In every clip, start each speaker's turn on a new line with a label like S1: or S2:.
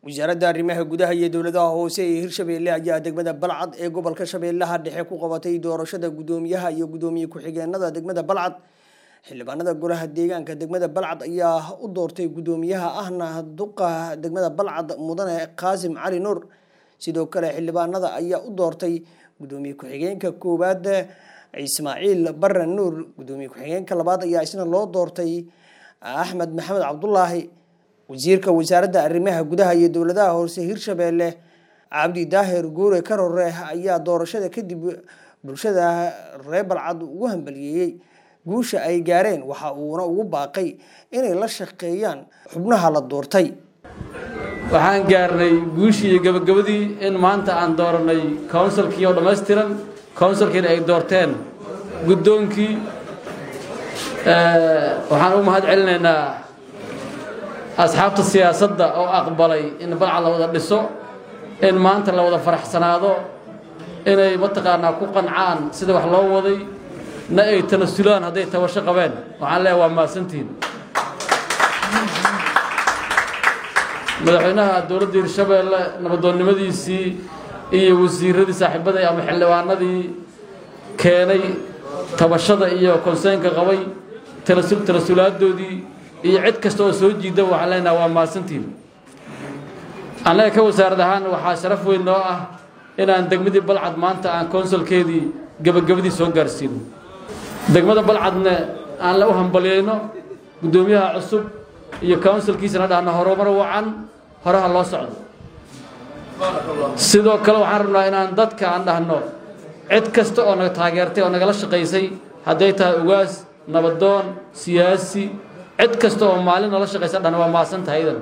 S1: wasaaradda arrimaha gudaha iyo dowladaha hoose ee hirshabeelle ayaa degmada balcad ee gobolka shabeellaha dhexe ku qabatay doorashada guddoomiyaha iyo guddoomiye ku-xigeenada degmada balcad xildhibaanada golaha deegaanka degmada balcad ayaa u doortay guddoomiyaha ahna duqa degmada balcad mudane qaasim cali nuur sidoo kale xildhibaanada ayaa u doortay guddoomiye ku-xigeenka koowaad ismaaciil barre nuur guddoomiye ku-xigeenka labaad ayaa isna loo doortay axmed maxamed cabdulaahi wasiirka wasaaradda arrimaha gudaha iyo dowladaha hoose hirshabeelle cabdi daahir guure karore ayaa doorashada kadib bulshada reer balcad ugu hambaliyeeyey guusha ay gaareen waxa uuna ugu baaqay inay la shaqeeyaan xubnaha la doortay
S2: waxaan gaarnay guushii iyo gabagabadii in maanta aan dooranay counsilkii oo dhammaystiran counsilkiina ay doorteen guddoonkii waxaan u mahad celinaynaa asxaabta siyaasadda oo aqbalay in balcad la wada dhiso in maanta la wada faraxsanaado inay mataqaanaa ku qancaan sida wax loo waday na ay tanasulaan hadday tabasho qabeen waxaan leeyahay waa mahadsantihiin madaxweynaha dowladda hirshabeelle nabadoonnimadiisii iyo wasiiradii saaxiibadii ama xildhibaanadii keenay tabashada iyo konseynka qabay tanasulaaddoodii iyo cid kasta oo soo jiida waxaan leenaha waa mahadsantihiin annaga ka wasaarad ahaan waxaa sharaf weyn noo ah inaan degmadii balcad maanta aan konsulkeedii gebagabadii soo gaarsiino degmada balcadna aan la u hambalyayno guddoomiyaha cusub iyo counsilkiisana dhahno horumar wacan horaha loo socdo sidoo kale waxaan rabnaa inaan dadka aan dhahno cid kasta oo naga taageertay oo nagala shaqaysay hadday tahay ugaas nabadoon siyaasi cid kasta oo maalin nala shaqaysa dhahno waa mahadsan tahay idan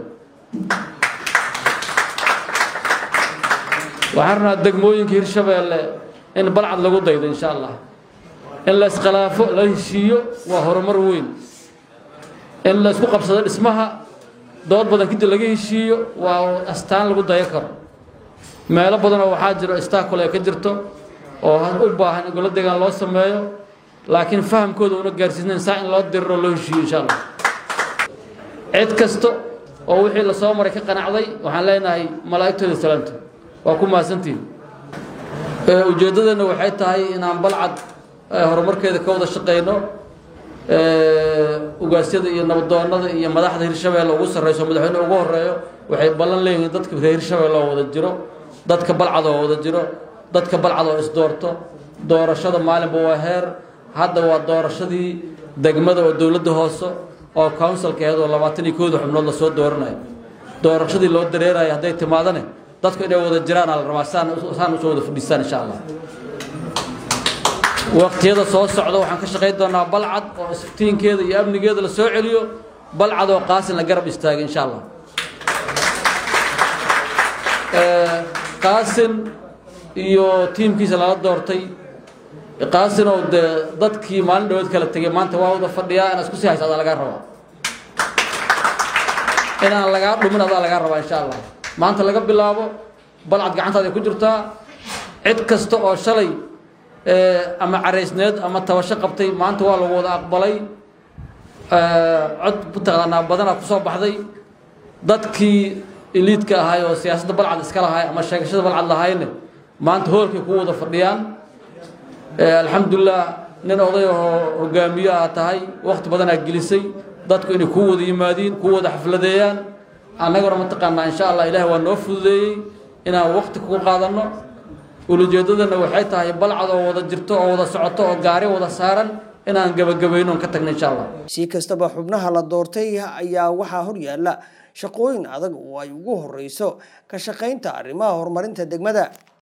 S2: waxaan rabnaa degmooyinka hirshabeelle in balcad lagu daydo insha allah in la iskhilaafo la heshiiyo waa horumar weyn in la isku qabsado dhismaha dood badan kadib laga heshiiyo waa astaan lagu dayo karo meelo badanoo waxaa jiro istakule ka jirto oo u baahan in golo deegaan loo sameeyo laakiin fahamkooda una gaarsiisnayn saa in loo diriro loo heshiiyo insha allah cid kasta oo wixii lasoo maray ka qanacday waxaan leenahay malaa'igtooda salaamta waa ku mahadsantihin ujeeddadeenna waxay tahay inaan balcad horumarkeeda ka wada shaqayno ugaasyada iyo nabadoonnada iyo madaxda hirshabeelle ugu sarrayso madaxweyne ugu horeeyo waxay ballan leeyihiin dadka reer hirshabeelle oo wada jiro dadka balcad oo wada jiro dadka balcad oo isdoorto doorashada maalinba waa heer hadda waa doorashadii degmada oo dowladda hoose oo counsilka aheed oo labaatan iyo kooda xubnood lasoo dooranayo doorashadii loo dareerayo hadday timaadane dadku inay wada jiraana la rabaa saan usoo wada fadhiistaan insha allah waqtiyada soo socda waxaan ka shaqayn doonaa balcad oo isftiinkeeda iyo amnigeeda la soo celiyo balcad oo qaasin la garab istaagay insha allah qaasin iyo tiimkiisa lala doortay qaasin oo dee dadkii maalin dhawood kala tegay maanta waa wada fadhiyaa inaad isku sii haysa adaa lagaa rabaa inaan lagaa dhumin adaa lagaa rabaa insha allah maanta laga bilaabo balcad gacantaada ku jirtaa cid kasta oo shalay ama caraysneed ama tabasho qabtay maanta waa lagu wada aqbalay cod mataqaanaa badanaa ku soo baxday dadkii iliidka ahay oo siyaasadda balcad iska lahay ama sheegashada balcad lahayne maanta hoolkay ku wada fadhiyaan alxamdulilah nin oday oo hogaamiyo aa tahay wakti badanaa gelisay dadku inay kuu wada yimaadiin kuu wada xafladeeyaan annaguna mataqaanaa insha allah ilaah waa noo fududeeyey inaan wakti kugu qaadanno ulajeedadana waxay tahay balcad oo wada jirto oo wada socoto oo gaari wada saaran inaan gebagabayno ka tagno insha allah
S1: si kastaba xubnaha la doortay ayaa waxaa hor yaalla shaqooyin adag oo ay ugu horeyso ka shaqaynta arrimaha horumarinta degmada